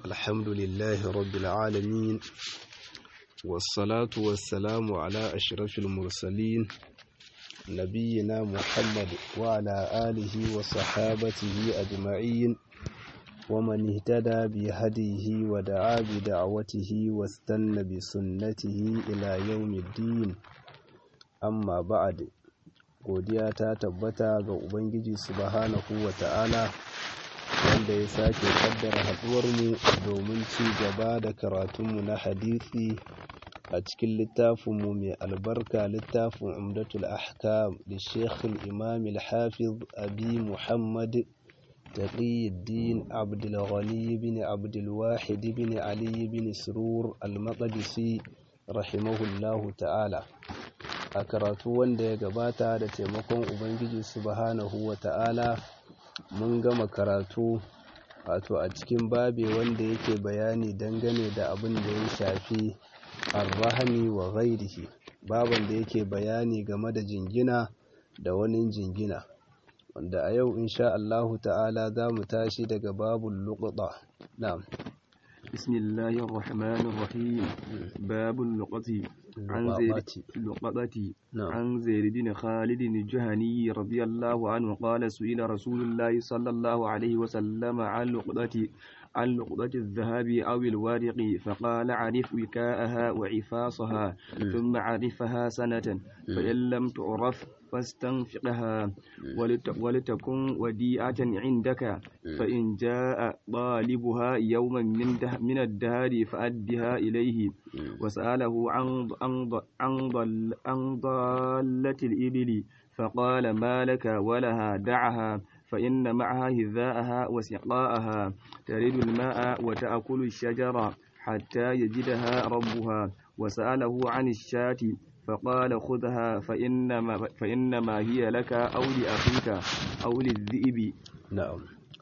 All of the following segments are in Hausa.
الحمد لله رب العالمين والصلاة والسلام على أشرف المرسلين نبينا محمد وعلى آله وصحابته أجمعين ومن اهتدى بهديه ودعا بدعوته واستنى بسنته إلى يوم الدين أما بعد godiya ta tabbata ga Ubangiji subhanahu wa ta'ala wanda ya sake kaddara haɗuwarmu domin ci gaba da karatunmu na hadisi a cikin littafinmu mai albarka littafin umdatul ahkam da shekhul imam al-hafiz abi muhammad taqiyuddin abdulghani bin abdulwahid bin ali bin surur al-maqdisi rahimahullahu ta'ala a karatu wanda ya gabata da taimakon ubangiji subhanahu wa ta'ala mun gama karatu wato a cikin babe wanda yake bayani dangane da abin da ya shafi arrahami wa ghairihi baban da yake bayani game da jingina da wani jingina wanda a yau insha Allahu ta'ala za mu tashi daga babul luqata na'am بسم الله الرحمن الرحيم باب اللقطة عن زيد اللقطة عن زيد بن خالد الجهني رضي الله عنه قال سئل رسول الله صلى الله عليه وسلم عن لقطة عن لقطة الذهب أو الورق فقال عرف وكاءها وعفاصها ثم عرفها سنة فإن لم تعرف فاستنفقها ولتكن وديعة عندك فإن جاء طالبها يوما من, ده من الدهر فأدها إليه وسأله عن عن ضل عن ضالة الإبل فقال ما لك ولها دعها فإن معها هذاءها وسقاءها ترد الماء وتأكل الشجرة حتى يجدها ربها وسأله عن الشاة فقال خذها فإنما, فإنما هي لك أو لأخيك أو للذئب نعم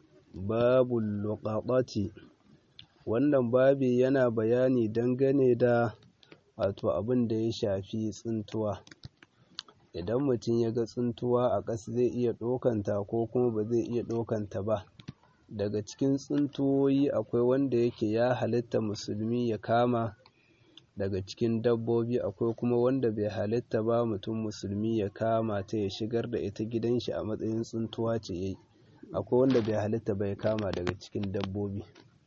باب اللقطة wannan babi yana bayani dangane da wato abin da ya shafi tsintuwa idan mutum ya ga tsintuwa a ƙasa zai iya ɗaukanta ko kuma ba zai iya ɗaukanta ba daga cikin tsintuwoyi akwai wanda yake ya halitta musulmi ya kama daga cikin dabbobi akwai kuma wanda bai halitta ba mutum musulmi ya kama ta ya shigar da ita gidan shi a matsayin tsuntuwa ce yayi akwai wanda bai halitta bai kama daga cikin dabbobi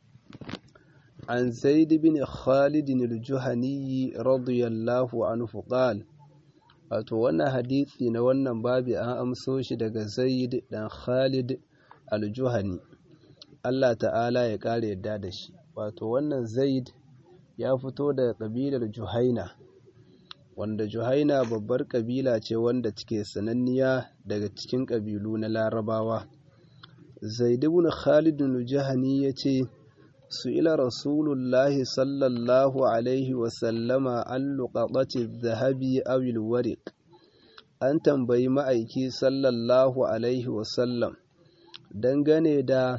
an zaid bin khalid al-juhani radiyallahu anhu qala wato wannan hadisi na wannan babi an amso shi daga zaid dan khalid al-juhani Allah ta'ala ya kare yadda da shi wato wannan zaid ya fito daga ƙabilar Juhaina wanda Juhaina babbar ƙabila ce wanda take sananniya daga cikin ƙabilu na Larabawa Zaid ibn Khalid al-Jahani yace su'ila Rasulullahi sallallahu alaihi wa sallama an luqatati dhahabi aw al-wariq an tambayi ma'aiki sallallahu alaihi wa sallam dangane da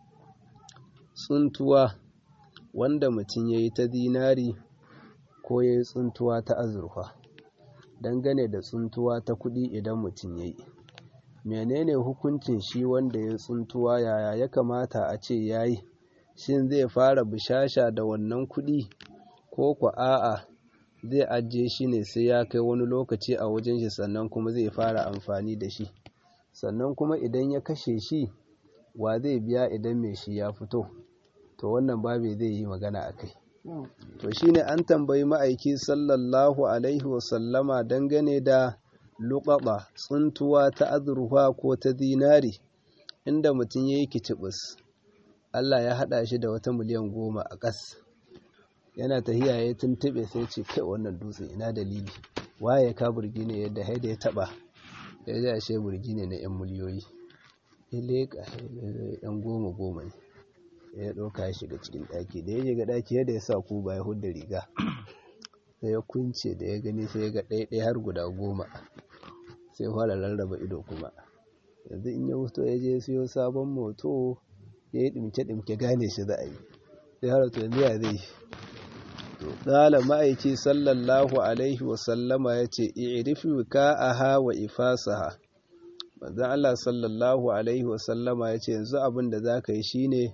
tsuntuwa wanda mutum ya yi ta dinari ko ya yi tsuntuwa ta azurfa dangane da tsuntuwa ta kuɗi idan mutum ya yi menene hukuncin shi wanda ya tsuntuwa yaya ya kamata a ce ya yi shin zai fara bishasha da wannan kuɗi ko ku a'a zai ajiye shi ne sai ya kai wani lokaci a wajen shi sannan kuma zai fara amfani da shi sannan kuma idan ya kashe shi wa zai biya idan mai shi ya fito to wannan babe zai yi magana a kai to shine an tambayi ma'aiki sallallahu alaihi wasallama dangane da luƙaɓa tsuntuwa ta azurfa ko ta zinari inda mutum ya yi kicibis Allah ya haɗa shi da wata miliyan goma a ƙas yana tahiya ya tuntuɓe sai ce kai wannan dutse ina dalili waye ka burgi ne yadda haida ya taɓa ya ji ashe burgi ne na 'yan miliyoyi ya leƙa yan goma goma ne ya ɗauka ya shiga cikin ɗaki da ya shiga ɗaki yadda ya sa kuba ya hudda riga sai ya kunce da ya gani sai ya ga ɗaya har guda goma sai fara rarraba ido kuma yanzu in ya wuto ya je siyo sabon moto ya yi ɗimke-ɗimke gane shi za a yi sai har to yanzu ya zai to ƙala ma'aiki sallallahu alaihi wasallama ya ce i'rifi ka'aha wa ifasaha manzon Allah sallallahu alaihi wasallama ya ce yanzu abin da za ka yi shine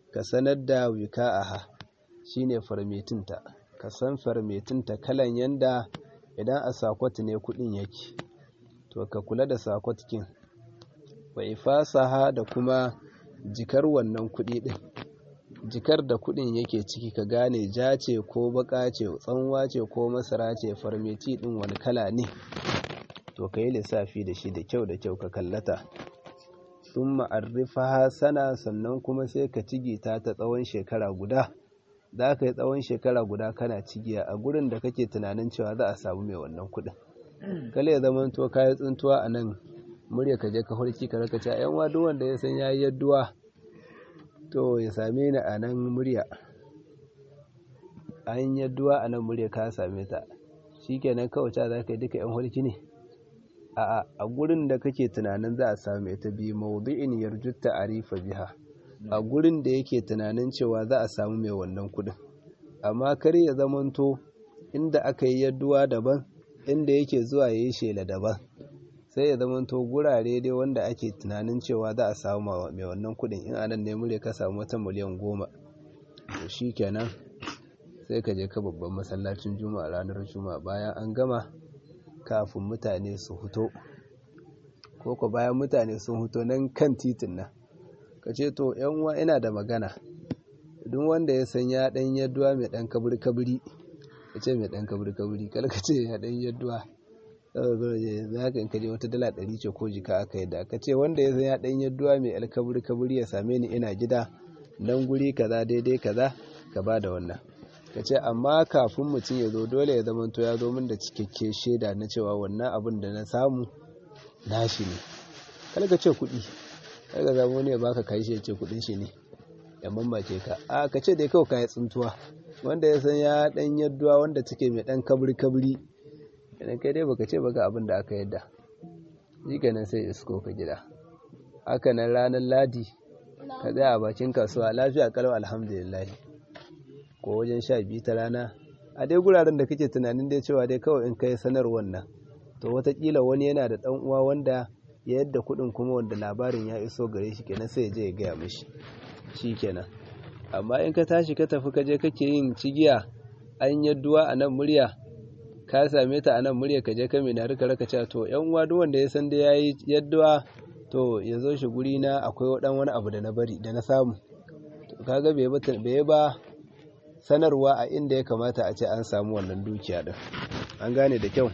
ka sanar da wika'aha shine farmetinta ka san farmetinta kalan yanda idan a sakwat ne kudin yake to ka kula da sakwat kin wa ifasaha da kuma jikar wannan kudi din jikar da kudin yake ciki ka gane ja ce ko baka ce tsanwa ce ko masara ce farmeti din wani kala ne to ka yi lissafi da shi da kyau da kyau ka kallata sun ma'arrifa sana sannan kuma sai ka cigita ta tsawon shekara guda za ka yi tsawon shekara guda kana cigiya a gurin da kake tunanin cewa za a samu mai wannan kudin kale ya zama to kayi tsuntuwa a nan murya ka je ka hulki ka raka cewa yan wadu wanda ya san yayi yadduwa to ya same ni a nan murya an yadduwa a nan murya ka same ta shikenan kawai ta za ka yi duka yan hulki ne a a gurin da kake tunanin za a same ta bi mawdu'in yarjutta arifa biha a gurin da yake tunanin cewa za a samu mai wannan kudin amma kar ya zamanto inda aka yi yadduwa daban inda yake zuwa ya yi shela daban sai ya zamanto gurare dai wanda ake tunanin cewa za a samu mai wannan kudin in anan ne mure ka samu wata miliyan goma to shi kenan sai ka je ka babban masallacin juma'a ranar juma'a bayan an gama kafin mutane su huto ko ko bayan mutane sun huto nan kan titin nan ka ce to yan uwa ina da magana duk wanda ya san ya dan yadduwa mai dan kaburi kaburi ya ce mai dan kaburi kaburi kar ka ce ya dan yadduwa za ka kaje wata dala ɗari ce ko jika aka yadda ka ce wanda ya san ya dan yadduwa mai alkaburi kaburi ya same ni ina gida dan guri kaza daidai kaza ka ba da wannan ka ce amma kafin mutum ya zo dole ya zama to ya zo min da cikakke shaida na cewa wannan abin da na samu nashi ne kar ka ce kuɗi kaga zama wani ya baka kai shi ya ce kudin shi ne ya mamake ka a ka ce dai kawai kayi tsuntuwa wanda ya san ya dan yadduwa wanda take mai dan kabri kabri idan kai dai baka ce baka abin da aka yadda shi kenan sai isko ka gida haka nan ranar ladi ka tsaya a bakin kasuwa lafiya kalau alhamdulillah ko wajen sha biyu ta rana a dai guraren da kake tunanin dai cewa dai kawai in kai sanarwar nan to watakila wani yana da dan uwa wanda ya yadda kuɗin kuma wanda labarin ya iso gare shi kenan sai ya je ya gaya mishi shi kenan amma in ka tashi ka tafi ka je kake yin cigiya an yadduwa a nan murya ka same ta a nan murya ka je ka mai rika raka cewa to yan uwa duk wanda ya san da yayi yadduwa to ya zo shi guri na akwai dan wani abu da na bari da na samu to kaga bai bai ba sanarwa a inda ya kamata a ce an samu wannan dukiya din an gane da kyau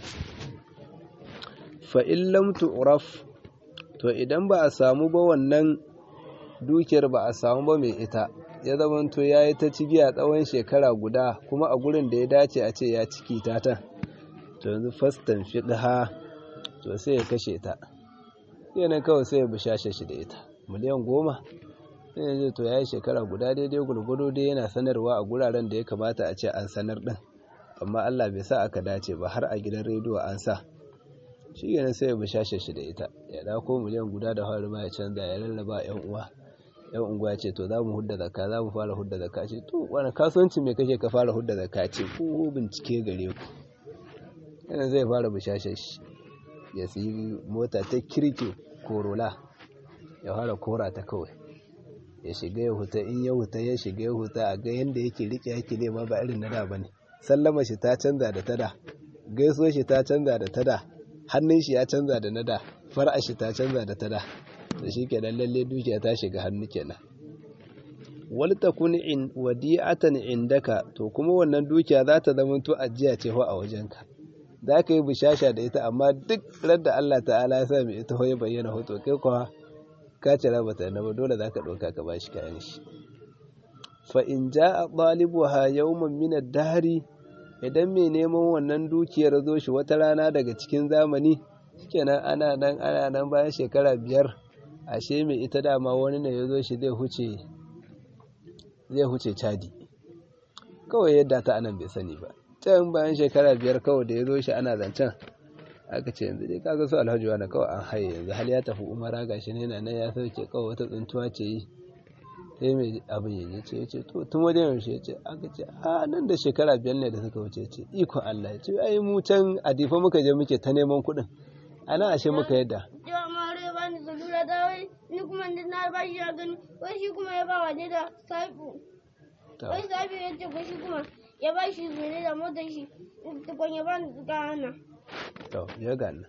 fa in lam tu'raf to idan ba a samu ba wannan dukiyar ba a samu ba mai ita ya zamanto ya yi ta cigiya tsawon shekara guda kuma a gurin da ya dace a ce ya ciki ta ta to yanzu fastan fiɗha to sai ya kashe ta yana kawai sai ya bishashe shi da ita miliyan goma sai yanzu to ya yi shekara guda daidai gulgudu dai yana sanarwa a guraren da ya kamata a ce an sanar ɗin amma allah bai sa aka dace ba har a gidan rediyo an sa shi yana sai ya bishashe shi da ita ya dako miliyan guda da hauri ma ya canza ya lallaba yan uwa yan unguwa ce to za mu hudda zakka za mu fara hudda zakka ce to wani kasuwanci mai kake ka fara hudda zakka ce ko bincike gare ku yana zai fara bishashe shi ya siyi mota ta kirki korola ya fara kora ta kawai ya shiga ya huta in ya huta ya shiga ya huta a ga yanda yake rike yake nema ba irin na da bane sallama shi ta canza da tada gaisuwar shi ta canza da tada hannun shi ya canza da nada far'a shi ta canza da tada da shi kenan lalle dukiya ta shiga hannu kenan wal takun in wadi'atan indaka to kuma wannan dukiya za ta zama to ajiya ce a wajenka za ka yi bishasha da ita amma duk radda Allah ta'ala ya sa mai ita ya bayyana hoto kai kuwa ka cira bata na ba dole za ka ɗauka ka bashi kayan shi fa in ja'a ɗalibuha yawman min ad-dahri idan mai neman wannan dukiyar zo shi wata rana daga cikin zamani shikenan ana nan ana nan bayan shekara biyar ashe mai ita dama wani ne ya zo shi zai huce zai huce cadi kawai yadda ta anan bai sani ba can bayan shekara biyar kawai da ya zo shi ana zancen aka ce yanzu dai kaga su alhaji wani kawai an haye yanzu hal ya tafi umara gashi ne na nan ya sauke kawai wata tsuntuwa ce yi sai mai abin ya ce ya ce to tun wajen yaushe ya ce aka ce a nan da shekara biyar ne da suka wuce ce ikon Allah ya ce ai mu can a difa muka je muke ta neman kuɗin ana ashe muka yadda ni kuma na ba shi ya gani wai shi kuma ya ba wa ne da sabu wai sabu ya ce ko shi kuma ya ba shi mene da motar shi tukun ya ba ni gana to ya gana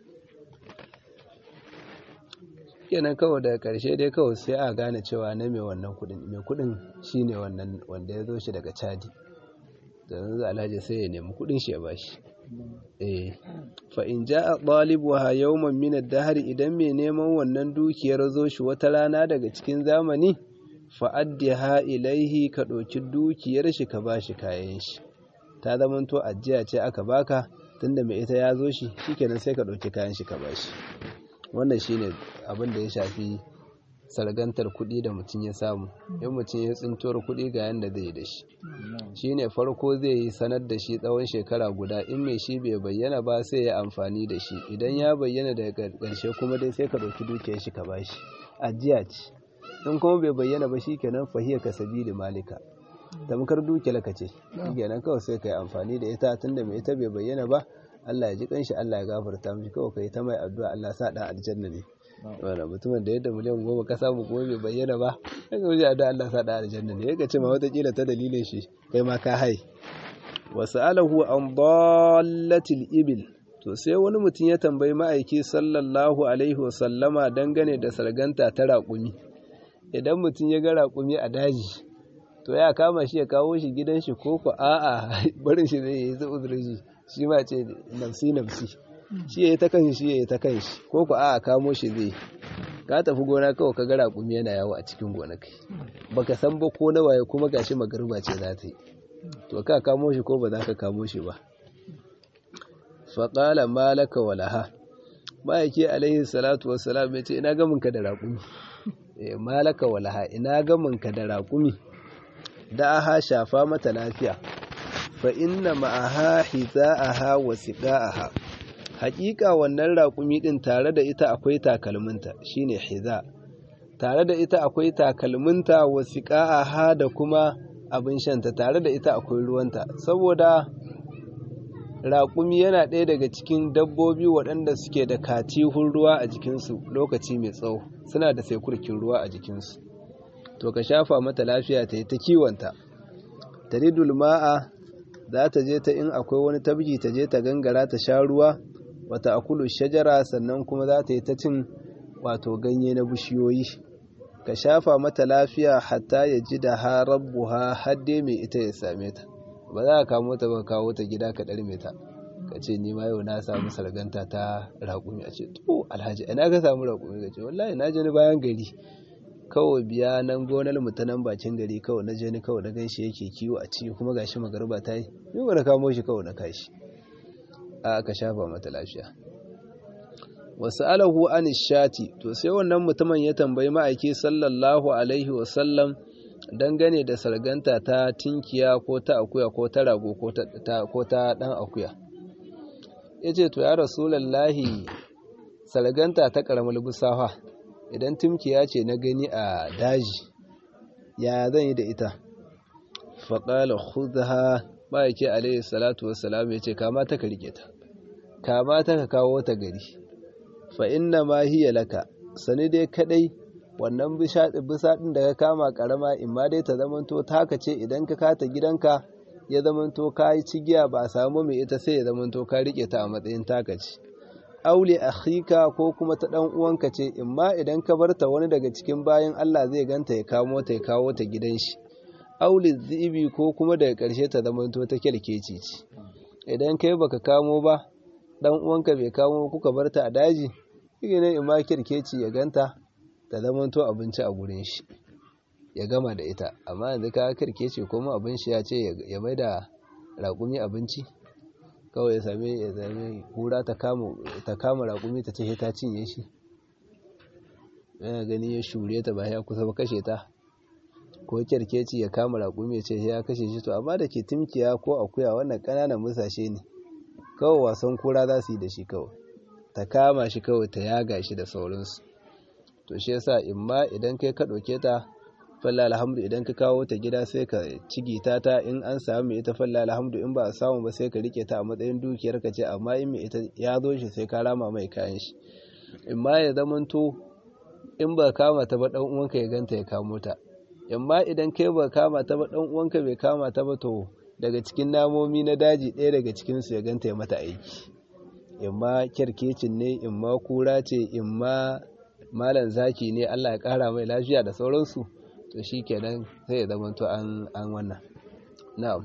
kenan kawai daga karshe dai kawai sai a gane cewa na mai wannan kudin mai kudin shine wannan wanda ya zo shi daga chadi da yanzu alhaji sai ya nemi kudin shi ya bashi eh fa in jaa ɗalibuha yawman min ad-dahr idan mai neman wannan dukiyar zo shi wata rana daga cikin zamani fa addiha ilaihi ka ɗauki dukiyar shi ka bashi kayan shi ta zamanto ajiya ce aka baka tunda mai ita ya zo shi shikenan sai ka ɗauki kayan shi ka bashi wannan shine abin da ya shafi sargantar kuɗi da mutum ya samu in mutum ya tsintuwar kuɗi ga yanda zai yi da shi shine farko zai yi sanar da shi tsawon shekara guda in mai shi bai bayyana ba sai ya amfani da shi idan ya bayyana daga ƙarshe kuma dai sai ka ɗauki dukiyar shi ka bashi ajiya ce in kuma bai bayyana ba shikenan fahiya ka sabili malika tamkar dukiyar ka ce shikenan kawai sai ka yi amfani da ita tunda mai ita bai bayyana ba Allah ya ji kanshi Allah ya gafarta mishi kawai kai ta mai addu'a Allah sa dan aljanna ne wanda mutumin da yadda miliyan goma ka samu kuma bai bayyana ba kan ga wuce da Allah sa dan aljanna ne yake ce ma wata kila ta dalilin shi kai ma ka hai wasu alahu an dallatil ibil to sai wani mutum ya tambayi ma'aiki sallallahu alaihi wasallama dangane da sarganta ta raƙumi idan mutum ya ga raƙumi a daji to ya kama shi ya kawo shi gidan shi ko ko a'a barin shi zai yi zai uzurin shi shi ma ce nafsi nafsi shi ya yi ta kanshi shi ya yi ta kanshi ko ku a kamo shi zai ka tafi gona kawai ka gara kumi yana yawo a cikin gonakai baka san ba ko na waye kuma gashi magarba ce za ta yi to ka kamo shi ko ba za ka kamo shi ba faƙala malaka walaha ma'aiki alaihi salatu wassalam ya ce ina gaminka da raƙumi malaka walaha ina gaminka da raƙumi da aha shafa mata lafiya fa inna ma'aha hiza'aha wa siqa'aha haƙiƙa wannan raƙumi din tare da ita akwai takalminta shine hiza tare da ita akwai takalminta wa siqa'aha da kuma abin shanta tare da ita akwai ruwanta saboda raƙumi yana ɗaya daga cikin dabbobi waɗanda suke da katihun ruwa a jikinsu lokaci mai tsawo suna da saikurkin ruwa a jikinsu to ka shafa mata lafiya ta yi ta kiwonta taridul ma'a za ta je ta in akwai wani tabji ta je ta gangara ta sha ruwa wata akulu shajara sannan kuma za ta yi ta cin wato ganye na bishiyoyi ka shafa mata lafiya hatta ya ji da ha rabbuha hadde mai ita ya same ta ba za ka kamo ta ba kawo ta gida ka ɗarme ta ka ce ni ma yau na samu sarganta ta raƙumi a ce to alhaji ina ka samu raƙumi ka ce wallahi na je ni bayan gari kawai biya nan gonar mu ta nan bakin gari kawai na je ni kawai na gaishe yake kiwo a ciki kuma gashi magarba ta yi ni ba na kamo shi kawai na kashi a aka shafa mata lafiya wasu alahu an shati to sai wannan mutumin ya tambayi ma'aiki sallallahu alaihi wasallam dangane da sarganta ta tinkiya ko ta akuya ko ta rago ko ta dan akuya ya ce to ya rasulallahi sarganta ta karamar busawa idan timkiya ce na gani a daji ya zan yi da ita faƙala khudha ma'aiki alaihi salatu wassalam ya ce kama ta ka rike ta kama ta ka kawo ta gari fa inna ma hiya laka sani dai kadai wannan bisa ɗin da ka kama ƙarama in ma dai ta zamanto taka ce idan ka kata gidanka ya zamanto ka yi cigiya ba a samu mai ita sai ya zamanto ka rike ta a matsayin taka ce aule akhika ko kuma ta dan uwanka ce in ma idan ka barta wani daga cikin bayan Allah zai ganta ya kamo ta ya kawo ta gidan shi aule zibi ko kuma daga ƙarshe ta zamanto ta kyalkeci ce idan kai baka kamo ba dan uwanka bai kamo kuka barta a daji shi ne in ma kyalkeci ya ganta ta zamanto abinci a gurin shi ya gama da ita amma yanzu ka kirke ce kuma abin shi ya ce ya mai da raƙumi abinci kawai ya same ya same kura ta kama raƙumi ta ce ta cinye shi yana gani ya shure ta ba ya kusa ba kashe ta ko kirkeci ya kama raƙumi ya ce ya kashe shi to amma da ke timkiya ko akuya wannan ƙananan musashe ne kawai wasan kura za su yi da shi kawai ta kama shi kawai ta yaga shi da sauransu to shi yasa imma idan kai ka ɗauke ta falla alhamdu idan ka kawo ta gida sai ka cigita ta in an samu ita falla alhamdu in ba a samu ba sai ka rike ta a matsayin dukiyar ka ce amma in mai ita ya zo shi sai ka rama mai kayan shi imma ya zamanto in ba kama ta ba dan uwanka ya ganta ya kamo ta amma idan kai ba kama ta ba dan uwanka bai kama ta ba to daga cikin namomi na daji ɗaya daga cikin su ya ganta ya mata aiki imma kyarkecin ne imma kura ce imma malam zaki ne Allah ya kara mai lafiya da sauransu to shikenan sai ya zama to an an wannan na'am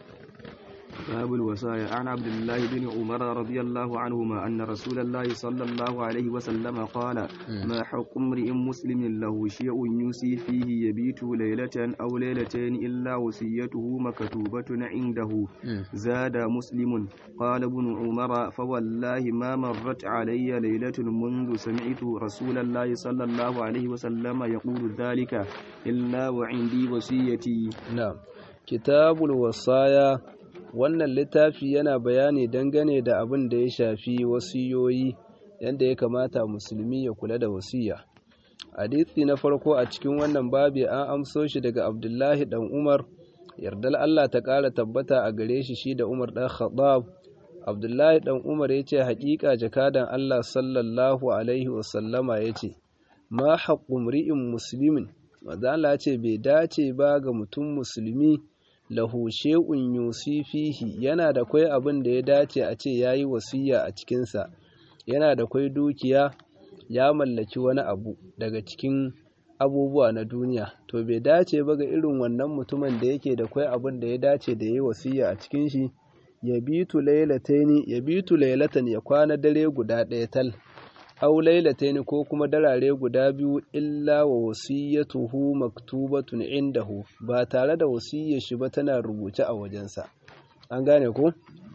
باب الوصايا عن عبد الله بن عمر رضي الله عنهما أن رسول الله صلى الله عليه وسلم قال ما حق امرئ مسلم له شيء يوصي فيه يبيت ليلة أو ليلتين إلا وصيته مكتوبة عنده زاد مسلم قال ابن عمر فوالله ما مرت علي ليلة منذ سمعت رسول الله صلى الله عليه وسلم يقول ذلك إلا وعندي وصيتي نعم كتاب الوصايا wannan littafi yana bayani dangane da abin da ya shafi wasiyoyi yadda ya kamata musulmi ya kula da wasiya hadithi na farko a cikin wannan babi an amso shi daga abdullahi dan umar yardal allah ta ƙara tabbata a gare shi shi da umar dan khattab abdullahi dan umar ya ce haƙiƙa jakadan allah sallallahu alaihi wasallama ya ce ma haƙƙun ri'in musulmin mazala ce bai dace ba ga mutum musulmi lahu shay'un yusi fihi yana da kwai abin da ya dace a ce yayi wasiya a cikinsa yana da kwai dukiya ya mallaki wani abu daga cikin abubuwa na duniya to bai dace ba ga irin wannan mutumin da yake da kwai abin da ya dace da yayi wasiya a cikin shi ya bitu laylataini ya bitu laylatan ya kwana dare guda ɗaya tal aw laylatayn ko kuma darare guda biyu illa wa wasiyatuhu maktubatun indahu ba tare da wasiyar shi ba tana rubuce a wajensa an gane ko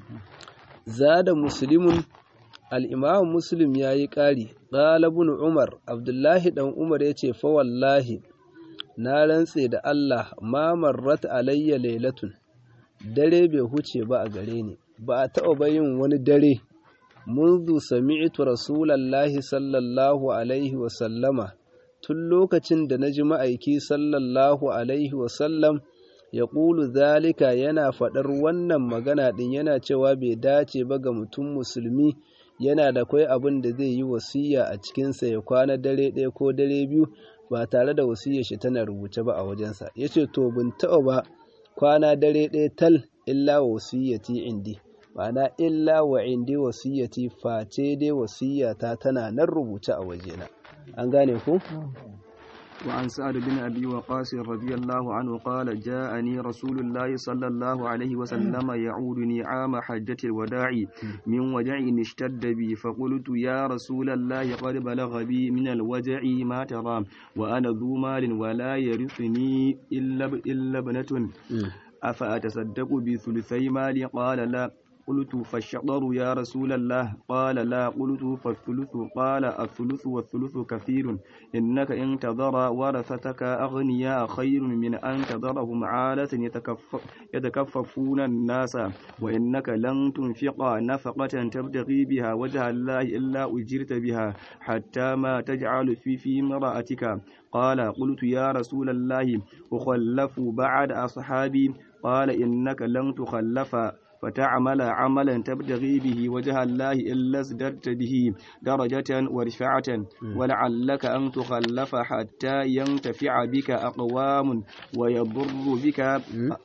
zada muslimun al-imam muslim yayi ƙari qala ibn umar abdullahi dan umar yace fa wallahi na rantse da Allah ma marrat alayya laylatun dare bai huce ba a gare ni ba a taɓa bayin wani dare منذ سمعت رسول الله صلى الله عليه وسلم tun lokacin da na ji ma'aiki sallallahu alaihi wasallam ya ƙulu zalika yana faɗar wannan magana ɗin yana cewa bai dace ba ga mutum musulmi yana da kwai abin da zai yi wasiya a cikinsa ya kwana dare ɗaya ko dare biyu ba tare da wasiyar shi tana rubuce ba a wajensa ya ce to bin taɓa ba kwana dare ɗaya tal illa wasiyyati indi ma'ana illa wa indi wasiyyati face dai wasiyyata tana nan rubuce a wajena an gane ku وعن سعد بن أبي وقاص رضي الله عنه قال جاءني رسول الله صلى الله عليه وسلم يعودني عام حجة الوداع من وجع اشتد بي فقلت يا رسول الله قد بلغ بي من الوجع ما ترى وأنا ذو مال ولا يرثني إلا إلا ابنة أفأتصدق بثلثي مالي قال لا قلت فالشطر يا رسول الله قال لا قلت فالثلث قال الثلث والثلث كثير إنك إن تذر ورثتك أغنياء خير من أن تذرهم عالة يتكفف يتكففون الناس وإنك لن تنفق نفقة تبتغي بها وجه الله إلا أجرت بها حتى ما تجعل في في امرأتك قال قلت يا رسول الله أخلف بعد أصحابي قال إنك لن تخلف فتعمل عملا تبتغي به وجه الله إلا ازددت به درجة ورفعة ولعلك أن تخلف حتى ينتفع بك أقوام ويضر بك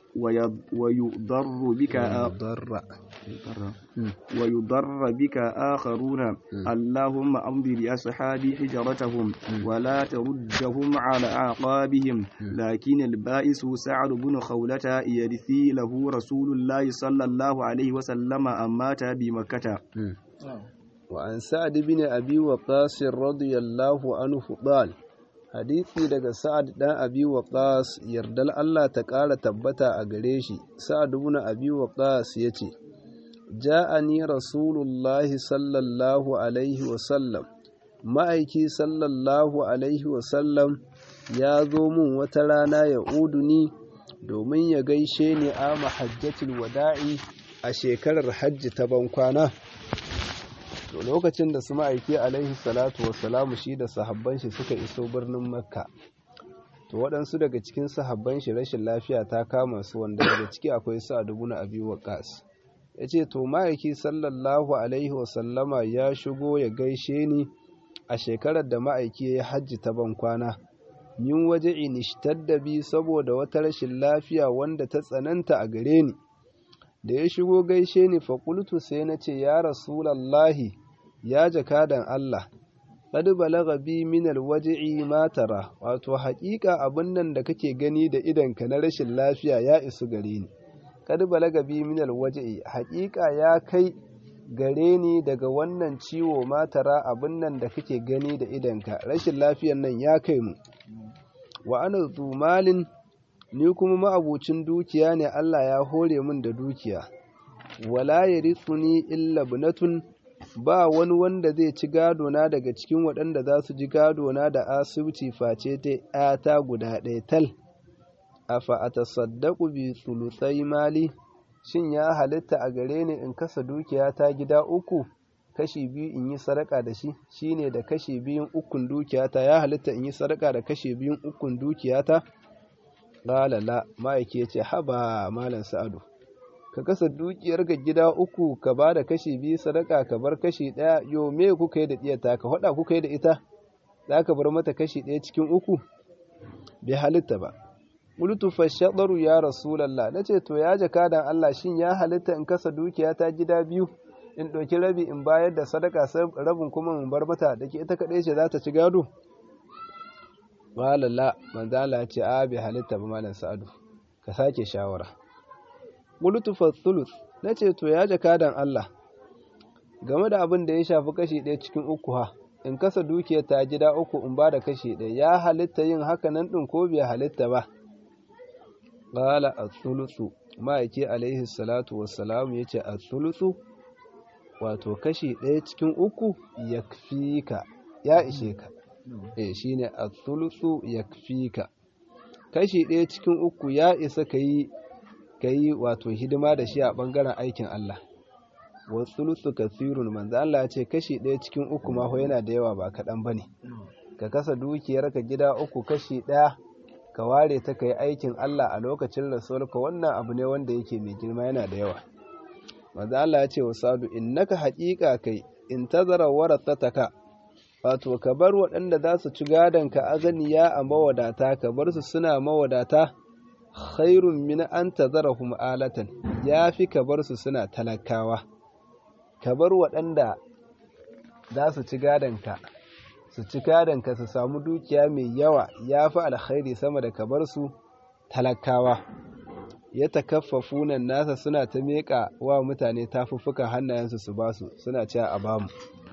ويضر بك ضر ويضر بك آخرون اللهم أمضي لأصحابي حجرتهم ولا تردهم على أعقابهم لكن البائس سعد بن خولة يرثي له رسول الله صلى الله عليه وسلم أمات بمكة وعن سعد بن أبي وقاص رضي الله عنه قال hadisi daga sa'ad dan abi waqas yardal Allah ta ƙara tabbata a gare shi sa'ad ibn abi waqas yace ja'ani rasulullahi sallallahu alaihi wa sallam ma'aiki sallallahu alaihi wa sallam ya zo mun wata rana ya uduni domin ya gaishe ni a mahajjatul wada'i a shekarar hajji ta bankwana to lokacin da su ma'aiki alaihi salatu wassalamu shi da sahabban shi suka iso birnin makka to waɗansu daga cikin sahabban shi rashin lafiya ta kama su wanda daga ciki akwai sa'ad ibn abi waqas yace to ma'aiki sallallahu alaihi wasallama ya shigo ya gaishe ni a shekarar da ma'aiki ya hajji ta ban kwana min waje da bi saboda wata rashin lafiya wanda ta tsananta a gare ni da ya shigo gaishe ni faƙultu sai na ce ya rasulallahi ya jakadan Allah qad balagha bi min alwaj'i ma tara wato haƙiƙa abin nan da kake gani da idanka na rashin lafiya ya isu gare ni qad balagha bi min alwaj'i haƙiƙa ya kai gare ni daga wannan ciwo ma tara abin nan da kake gani da idanka rashin lafiyan nan ya kai mu wa ana zumalin ni kuma ma'abucin dukiya ne Allah ya hore min da dukiya wala yarithuni illa bunatun ba wani wanda zai ci gado na daga cikin waɗanda za su ji gado na da asibiti face ta ‘yata guda ɗaya tal, afa a tasaddaku bi sulusai mali, shin ya halitta a gare ni in kasa dukiya ta gida uku, kashi biyu in yi sadaka da shi, shi ne da kashi biyun ukun dukiyata ya halitta in yi sadaka da kashi biyun ukun dukiyata? Lalala, ma'aiki ya ce, haba malam sa'adu. ka kasa dukiyar ga gida uku ka ba da kashi biyu sadaka ka bar kashi ɗaya yo me kuka yi da ɗiyata ka haɗa kuka yi da ita za ka bar mata kashi ɗaya cikin uku bai halitta ba qultu fashadaru ya rasulullah nace to ya jakadan Allah shin ya halitta in kasa dukiya ta gida biyu in ɗauki rabi in bayar da sadaka rabin kuma in bar mata da ke ita kaɗai ce za ta ci gado qala la manzo Allah ce a bai halitta ba malam sa'adu ka sake shawara qultu fa thuluth nace to ya jakadan Allah game da abin da ya shafi kashi ɗaya cikin uku ha in kasa dukiyar ta gida uku in ba da kashi ɗaya ya halitta yin haka nan ɗin ko bai halitta ba qala ath-thuluthu ma'aiki alaihi salatu wassalam yace ath-thuluthu wato kashi ɗaya cikin uku yakfika ya ishe ka eh shine ath-thuluthu yakfika kashi ɗaya cikin uku ya isa kayi kayi wato hidima da shi a bangaren aikin Allah wa thuluthu kathirun manzo Allah ya ce kashi ɗaya cikin uku ma yana da yawa ba kaɗan bane ka kasa dukiyar ka gida uku kashi ɗaya ka ware ta kai aikin Allah a lokacin rasulka wannan abu ne wanda yake mai girma yana da yawa manzo Allah ya ce wa Sadu innaka haqiqa kai in tazara warathataka wato ka bar waɗanda za su ci gadon ka azaniya a mawadata ka bar su suna mawadata khairun min an tazarahum alatan yafi ka bar su suna talakawa ka bar waɗanda za su ci gadon ka su ci gadon ka su samu dukiya mai yawa yafi alkhairi sama da ka bar su talakawa ya takaffafunan nasa suna ta meƙa wa mutane tafuffukan hannayensu su basu suna cewa a bamu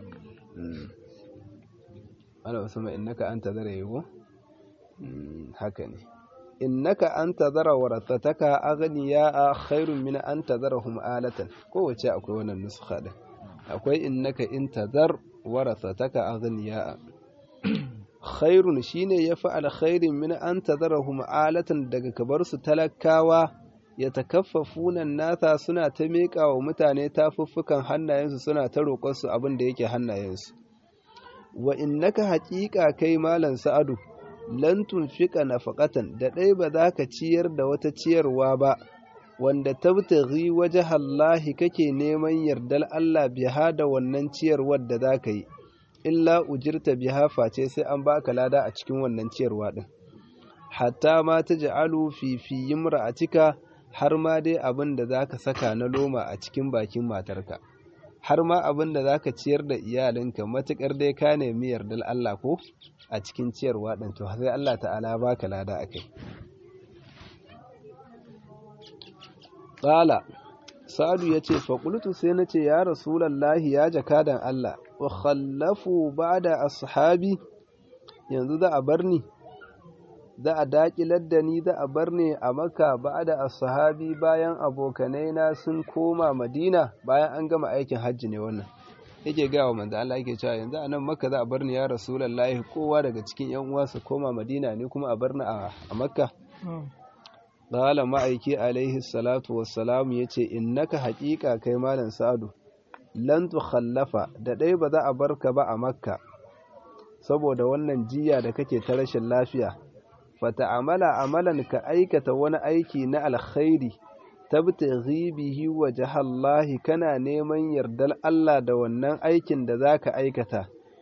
ana wasu mai innaka an tazara yago haka ne innaka an tazara warattataka aghniya a khairun min an tazarahum alatan kowace akwai wannan nuskha din akwai innaka in tazar warattataka aghniya khairun shine yafi alkhairin min an tazarahum alatan daga kabar su talakawa ya takaffafuna nasa suna ta miƙa wa mutane tafuffukan hannayensu suna ta roƙon su abin da yake hannayensu wa innaka haƙiƙa kai malam sa'adu lan tunfiqa nafaqatan da ɗai ba za ka ciyar da wata ciyarwa ba wanda tabtaghi wajhallahi kake neman yardar Allah biha da wannan ciyarwar da za ka yi illa ujirta biha face sai an baka lada a cikin wannan ciyarwa din hatta ma taj'alu fi fi imra'atika har ma dai abin da zaka saka na loma a cikin bakin matarka har ma abin da zaka ciyar da iyalinka matukar dai ka nemi yardar Allah ko a cikin ciyarwa din to sai Allah ta'ala baka lada akai qala sa'adu yace fa qultu sai nace ya rasulullahi ya jakadan Allah wa khallafu ba'da ashabi yanzu za a bar ni za a daƙilar da ni za a bar ni a maka ba'da ashabi bayan abokanai na sun koma madina bayan an gama aikin hajji ne wannan yake ga wa manzo Allah yake cewa yanzu anan maka za a bar ni ya rasulullahi kowa daga cikin yan uwa su koma madina ne kuma a bar ni a makka qala ma'aiki alaihi salatu wassalamu yace innaka haqiqa kai malam sa'adu lan tukhallafa da dai ba za a barka ba a makka saboda wannan jiya da kake ta rashin lafiya fata'amala amalan ka aikata wani aiki na alkhairi tabtaghi bihi wajhallahi kana neman yardar Allah da wannan aikin da zaka aikata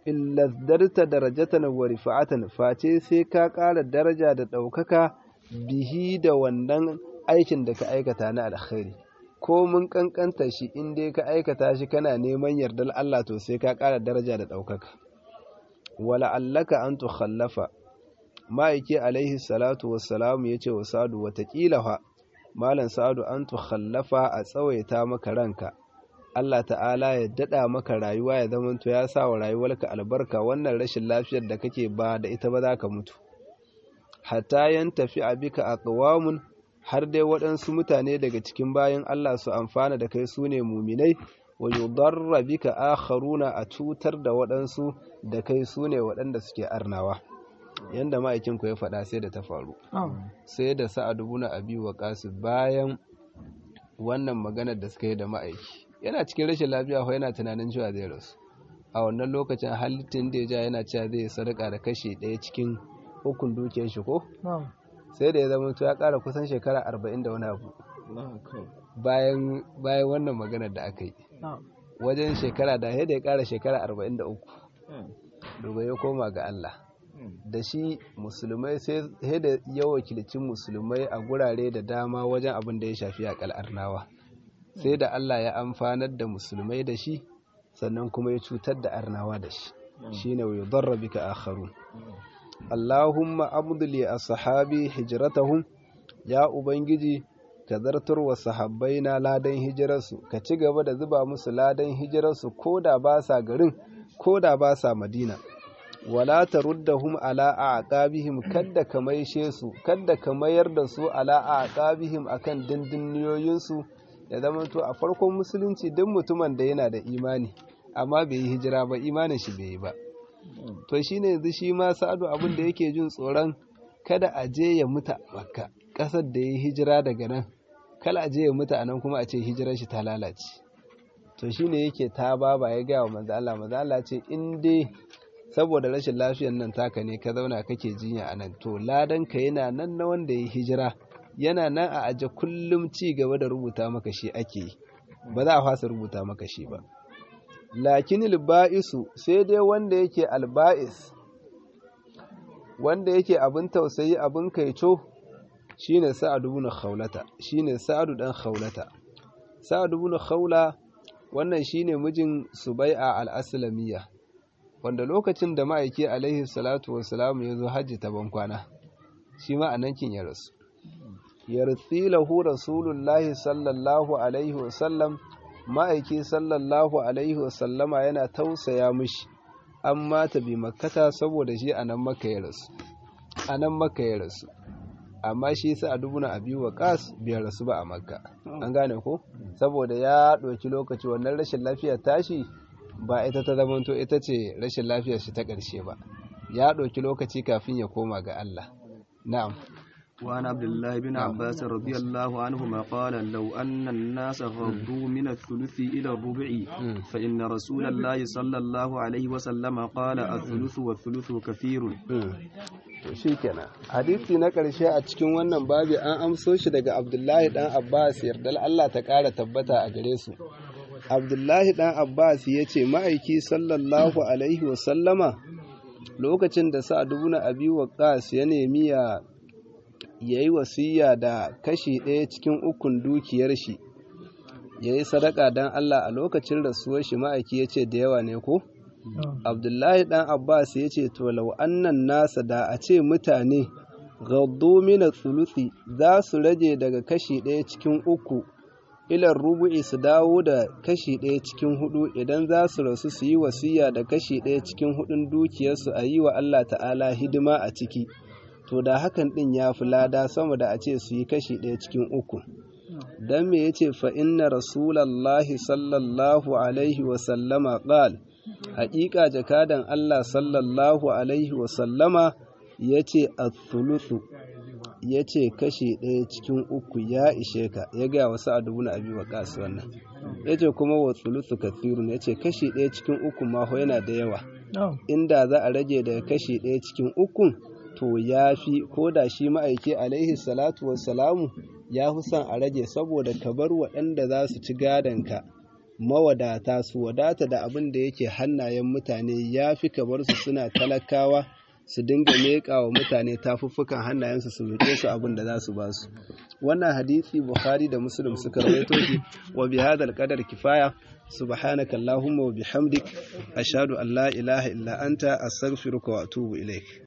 illa darta darajatan wa rifa'atan face sai ka ƙara daraja da ɗaukaka bihi da wannan aikin da ka aikata na alkhairi ko mun kankanta shi in dai ka aikata shi kana neman yardar Allah to sai ka ƙara daraja da ɗaukaka wala allaka an tukhallafa ma'aiki alaihi salatu wassalamu ya ce wa sadu watakila fa malam sa'adu an tukhallafa a tsawaita maka ranka Allah ta'ala ya daɗa maka rayuwa ya zamanto ya sa wa rayuwarka albarka wannan rashin lafiyar da kake ba da ita ba za ka mutu hatta yan tafi a bika a ƙawamun har dai waɗansu mutane daga cikin bayan Allah su amfana da kai su ne muminai wa yudarra bika akharuna a cutar da waɗansu da kai su ne waɗanda suke arnawa yanda ma'aikin ku ya faɗa sai da ta faru sai da sa'ad ibn abi waqas bayan wannan maganar da suka yi da ma'aiki yana cikin rashin lafiya ko yana tunanin cewa zai rasu a wannan lokacin halittin da ya ja yana cewa zai sadaka da kashi ɗaya cikin hukun dukiyar shi ko sai da ya zama ya ƙara kusan shekara arba'in da wani abu bayan bayan wannan maganar da aka yi wajen shekara da ya da ya ƙara shekara arba'in da uku domin ya koma ga Allah da shi musulmai sai da ya wakilci musulmai a gurare da dama wajen abin da ya shafi a kal'arnawa sai da Allah ya amfanar da musulmai da shi sannan kuma ya cutar da arnawa da shi shine wa yudarra bika akharun Allahumma abduli ashabi hijratahum ya ubangiji ka zartar wa sahabbai na ladan hijirarsu ka ci gaba da zuba musu ladan hijirarsu ko da ba sa garin ko da ba sa madina wala taruddahum ala aqabihim kadda ka maishe su kadda ka mayar da su ala aqabihim akan dindinniyoyin su ya zama to a farkon musulunci duk mutumin da yana da imani amma bai yi hijira ba imanin shi bai yi ba to shine yanzu shi ma sa'adu abin da yake jin tsoron kada a je ya mutu a makka kasar da ya hijira daga nan kala a je ya mutu a nan kuma a ce hijirar shi ta lalace to shine yake ta baba ya gaya wa manzo Allah manzo Allah ce in dai saboda rashin lafiyar nan taka ne ka zauna kake jinya a nan to ladan ka yana nan na wanda ya hijira yana nan a aje kullum ci gaba da rubuta maka shi ake yi ba za a fasa rubuta maka shi ba lakin alba'isu sai dai wanda yake alba'is wanda yake abin tausayi abin kaico shine sa'ad ibn khawlata shine sa'ad dan khawlata sa'ad ibn khawla wannan shine mijin subai'a al-aslamiyya wanda lokacin da ma'aiki alaihi salatu wassalam ya zo hajji ta bankwana shi ma anan kin ya rasu yarsilahu rasulullahi sallallahu alaihi wasallam ma'aiki sallallahu alaihi wasallama yana tausaya mishi an mata bi makkata saboda shi anan makka ya rasu anan makka ya rasu amma shi sa a dubuna abi waqas bai rasu ba a makka an gane ko saboda ya ɗauki lokaci wannan rashin lafiya tashi ba ita ta zamanto ita ce rashin lafiyar shi ta ƙarshe ba ya ɗauki lokaci kafin ya koma ga Allah na'am وعن عبد الله بن عباس رضي الله عنهما قال لو أن الناس غضوا من الثلث إلى الربع فإن رسول الله صلى الله عليه وسلم قال الثلث والثلث كثير to shikenan hadisi na ƙarshe a cikin wannan babi an amso shi daga Abdullahi dan Abbas yardal Allah ta ƙara tabbata a gare su Abdullahi dan Abbas ya ce ma'aiki sallallahu alaihi wa sallama lokacin da Sa'ad ibn Abi Waqqas ya nemi ya ya yi wasiya da kashi ɗaya cikin ukun dukiyar shi ya yi sadaka don Allah a lokacin rasuwar shi ma'aiki ya ce da yawa ne ko? Abdullahi ɗan Abbas ya ce to lau annan nasa da a ce mutane gaddo mina tsulusi za su rage daga kashi ɗaya cikin uku ilar rubu'i su dawo da kashi ɗaya cikin hudu idan za su rasu su yi wasiya da kashi ɗaya cikin hudun dukiyarsu a yi wa Allah ta'ala hidima a ciki. to da hakan ɗin ya fi lada sama da a ce su yi kashi ɗaya cikin uku don me ya ce fa inna rasulallahi sallallahu alaihi wasallama ƙal haƙiƙa jakadan Allah sallallahu alaihi wasallama ya ce a ya ce kashi ɗaya cikin uku ya ishe ka ya gaya wasu a dubu na abi wa wannan ya ce kuma wa tsulusu kathirun ya ce kashi ɗaya cikin uku maho yana da yawa inda za a rage daga kashi ɗaya cikin ukun to ya fi ko da shi ma'aiki alaihi salatu wassalamu ya fi son a rage saboda ka bar waɗanda za su ci gadonka mawadata su wadata da abin da yake hannayen mutane ya fi kamar su suna talakawa su dinga leƙa wa mutane tafuffukan hannayensu su roƙe su abin da za su ba su wannan hadisi bukhari da muslim suka rawaito shi wa bi hadal qadar kifaya subhanaka allahumma wa bihamdik ashhadu an la ilaha illa anta astaghfiruka wa atubu ilaik